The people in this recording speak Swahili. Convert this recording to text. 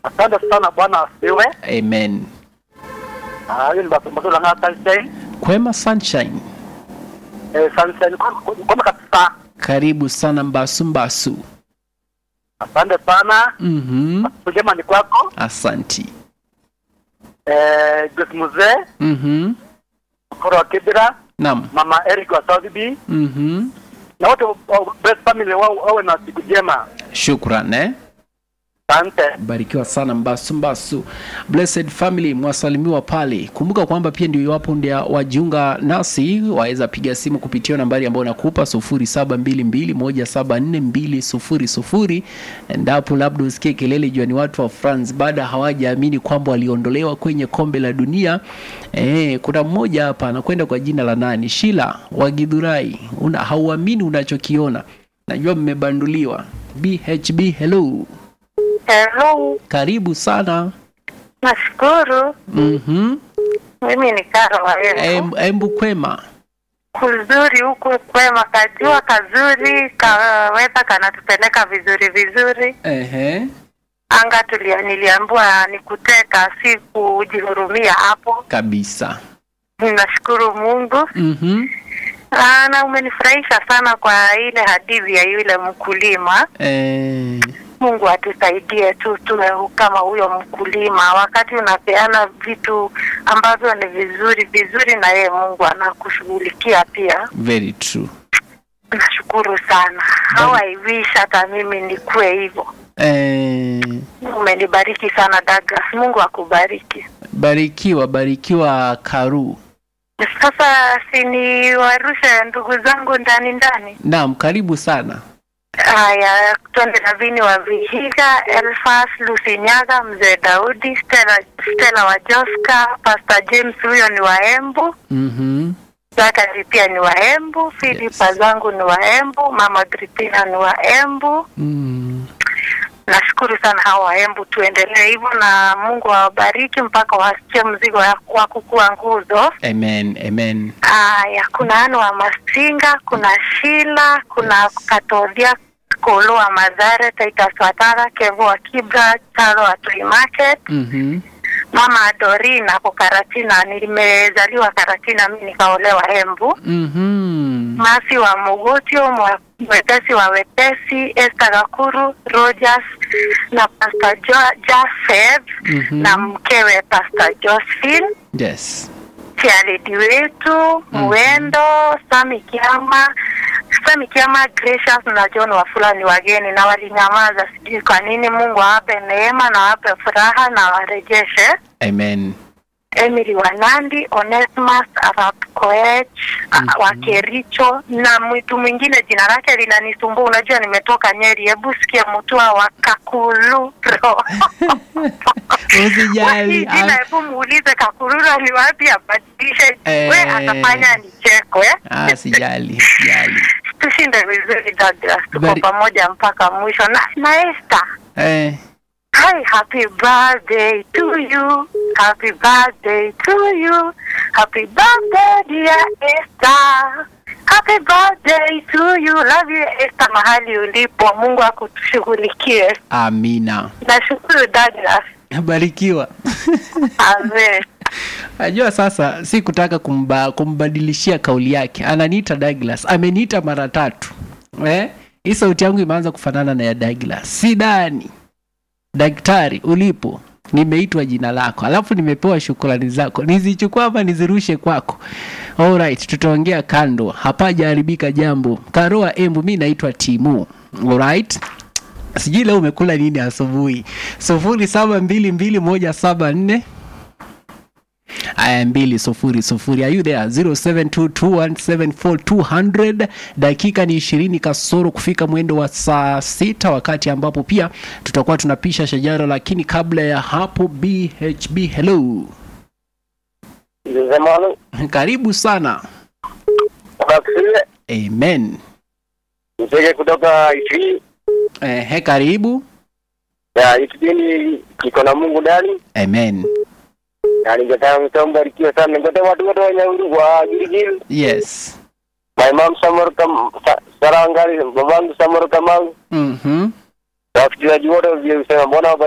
Asante sana bwana asifiwe. amen Ah, hiyo ni basi mazuri na sunshine. kwema sunshine Eh, sunshine kwa kwa kabisa. karibu sana mbasu mbasu Asante sana. mhm Kujema ni kwako. asanti Eh, Grace Mzee, mhm Koro wa Kibira, naam Mama Eric wa South B mhm na wote wa best family wao wawe na siku njema. shukran eh Asante. barikiwa sana mbasu mbasu blessed family mwasalimiwa pale kumbuka kwamba pia ndio iwapo ndia wajiunga nasi waweza piga simu kupitia nambari ambayo nakupa 0722174200 endapo labda usikie kelele jua ni watu wa france baada hawajaamini kwamba waliondolewa kwenye kombe la dunia e, kuna mmoja hapa anakwenda kwa jina la nani shila wagidhurai una hauamini unachokiona najua mmebanduliwa bhb hello Hello, karibu sana nashukuru. mm-hmm. Mimi ni Karo Warembo. Em, embu kwema Kuzuri huku kwema, kajua kazuri, kaweza kanatupeleka vizuri vizuri. Ehe. Anga tulia, niliambiwa ni kuteka, si kujihurumia hapo. kabisa Nashukuru Mungu. mm-hmm. Aa, na umenifurahisha sana kwa ile hadithi ya yule mkulima. eh, Mungu atusaidie tu tuwe kama huyo mkulima, wakati unapeana vitu ambavyo ni vizuri vizuri, na yeye Mungu anakushughulikia pia. very true Nashukuru sana. How I wish hata mimi nikuwe hivyo. eh, Umenibariki sana Douglas, Mungu akubariki. barikiwa barikiwa karu Sasa si ni warushe ndugu zangu ndani ndani. naam karibu sana Haya, twende na Vini wa Vihiga, Elfas Lusinyaga, mzee Daudi, Stella, Stella wa Joska, Pastor James huyo ni wa Embu, mm-hmm. Zakari pia ni wa Embu, Filipa zangu ni wa Embu, Mama Gripina ni wa Embu. mm. Nashukuru sana hawa wa Embu, tuendelee hivyo na Mungu awabariki mpaka wasikie mzigo ya- wa kukua nguzo. amen amen Aya, kuna Anu wa Masinga, kuna Shila, kuna Katodhia Kolo wa Mazare, Titus Watara, Kevo wa Kibra, Charo wa Toy Market, mm-hmm. Mama Dorina hapo Karatina. Nimezaliwa Karatina, mimi nikaolewa Embu. Mm-hmm. Masi wa Mogotio, mwa- mwepesi wa wepesi, Esther Gakuru, Rogers na Pastor jo Joseph Mhm. na mkewe Pastor Josephine yes Chiaredi wetu Mwendo, Sami Kiama, Sami Kiama, Gracious na John Wafula ni wageni na walinyamaza, sijui kwa nini. Mungu awape neema na awape furaha na warejeshe. amen Emily Wanandi, Onesimus Arap Koech mm wa Kericho na mtu mwingine jina lake linanisumbua. Unajua nimetoka Nyeri, hebu sikia Mutua wa Kakuluro Usijali, Hii jina ah. hebu muulize Kakuluro ni wapi abadilishe, Eh. we atafanya nichekwe. ah, sijali sijali Tushinde vizuri Douglas, tuko Very- pamoja mpaka mwisho na, na Esther eh, Hi, happy birthday to you. Happy birthday to you. Happy birthday, dear Esther. Happy birthday to you. Love you Esther, mahali ulipo. Mungu akushughulikie. amina Nashukuru Douglas. barikiwa Amen. najua sasa si kutaka kumba, kumbadilishia kauli yake ananiita douglas ameniita mara tatu eh? hii sauti yangu imeanza kufanana na ya douglas sidani daktari ulipo nimeitwa jina lako alafu nimepewa shukrani zako nizichukua ama nizirushe kwako alright tutaongea kando hapajaharibika jambo karoa embu mi naitwa timu alright sijui leo umekula nini asubuhi sufuri saba mbili mbili moja saba nne aya mbili sufuri sufuri are you there 0722174200 dakika ni ishirini kasoro kufika mwendo wa saa sita wakati ambapo pia tutakuwa tunapisha shajara lakini kabla ya hapo bhb hello Nzemano, karibu sana Baksie, amen mzege kutoka Itri. Ehe, karibu Ya, ikipindi kiko na Mungu ndani. amen Na ningetaka mtambarikiwe sana. Ningetaka watu wote wenye wa Giligili. yes My mom Samor Kam Sa- Sarangari, babangu Samor Kamau. mm-hmm. Wasikilizaji wote waliosema mbona